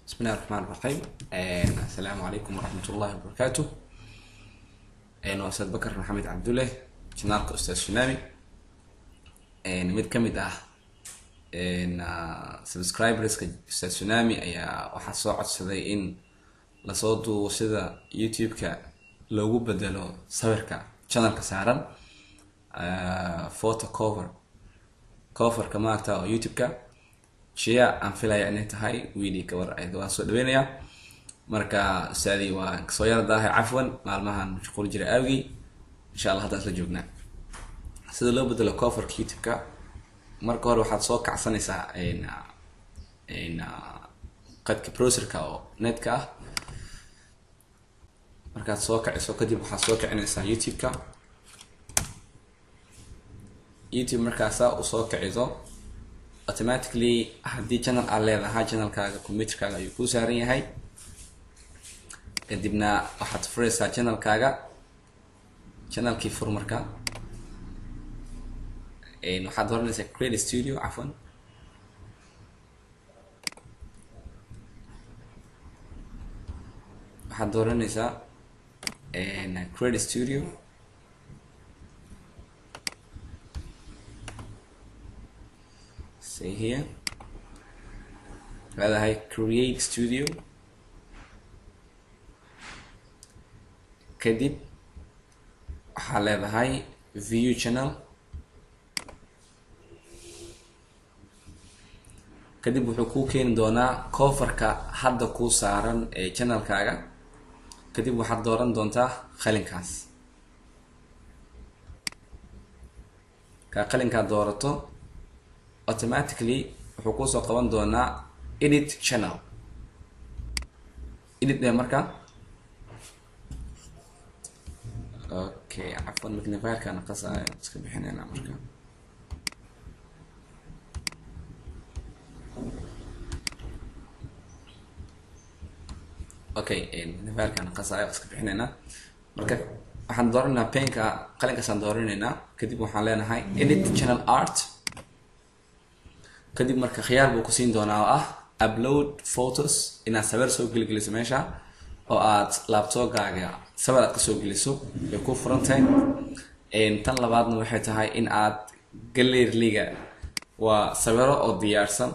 بسم الله الرحمن الرحيم السلام عليكم ورحمة الله وبركاته waa ustaad bakar maxamed cabdulle janaalka ustaad shinami mid ka mid ah subscriberska ustaad tsunami ayaa waxaa soo codsaday in lasoo duubo sida youtube-ka loogu bedelo sawirka channelka saaran photo cover coverka maaragta oo youtube-ka shia aan filaya inay tahay wiili gabar ayd waan soo dhaweynayaa marka ustaadii waa kasoo yara daahay cafwan maalmahan mashquul jira aawgii insha allah haddaan isla joognaa sida loo bedelo coverka youtube-ka marka hore waxaad soo kacsanaysaa qadka browserka oo netka ah markaad soo kaciso kadib waxaad soo kicinaysaa youtube-ka youtube markaasaa usoo kiciso automatically haddii channel aad leedahay channelkaaga computerkaaga ayuu kuu saaran yahay kadibna waxaad furaysaa channelkaaga channelkii fur marka waxaad dooranaysaa create studio cafwan waxaad dooranaysaa create studio say here leedahay create studio kadib waxaa leedahay view channel kadib wuxuu kuu keeni doonaa coverka hadda kuu saaran ee channelkaaga kadib waxaad dooran doontaa qalinkaas kaa qalinkaad doorato automatically wuxuu kuusoo qaban doonaa edit channel edit ee marka okay cafwan magnifierkaan qasaayo iska bixinayna marka okay magnifierkaan qasaayo iska bixinayna marka waxaan dooranaynaa penka qalinkaasaan dooranaynaa kadib waxaan leenahay edit channel art kadib marka khiyaar buu kusiin doonaa oo ah upload photos inaad sawir soo geligeliso meesha oo aad laptopgaaga sawir aad kasoo geliso way ku furan tahay tan labaadna waxay tahay in aad galerliga waa sawiro oo diyaarsan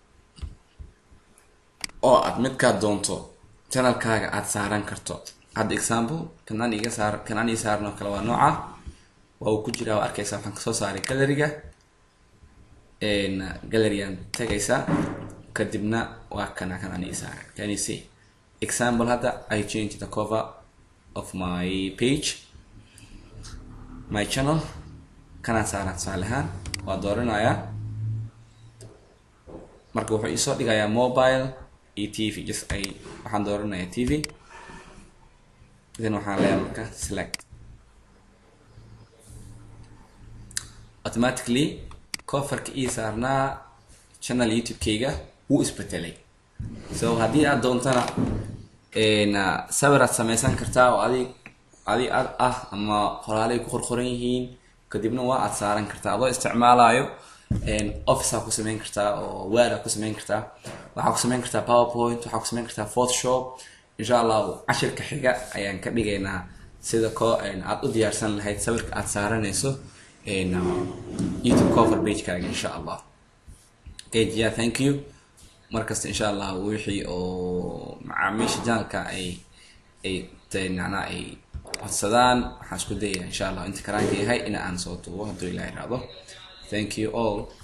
oo aad midkaad doonto channelkaaga aad saaran karto hadda example kanaan iga saar kanaan ii saaran oo kale waa nooca waa uu ku jiraa waa arkaysa waxaan kasoo saaray galeriga galeriyan tagaysa kadibna waa kana kanaan ii saaray can you see example hadda i change the cover of my page my channel kanaan saaran tusaale ahaan waa dooranayaa marka wuxuu iisoo dhigayaa mobile iyo t v just ay waxaan dooranayaa t v then waxaan leeyahay marka select automatically coverka ii saarnaa channel youtube-kayga wuu isbetelay so haddii aad doontana sawir aad sameysan kartaa oo adig adi ad ah ama qoraalay ku qorqoran yihiin kadibna waa aad saaran kartaa adoo isticmaalayo office aa ku sameyn kartaa oo word aa ku sameyn kartaa waxaa ku sameyn kartaa powerpoint waxaa ku sameyn kartaa photoshop insha allahu cashirka xiga ayaan ka dhigaynaa sida ko aad u diyaarsan lahayd sawirka aad saaranayso youtube cover pagekaaga insha allah okay yeah thank you markasta insha allah wixii oo macaamiisha janalka ay ay macnaa ay codsadaan waxaan isku dayahay insha allah inta karaanka yahay in aan soo duubo hadduu ilaa iraado thank you all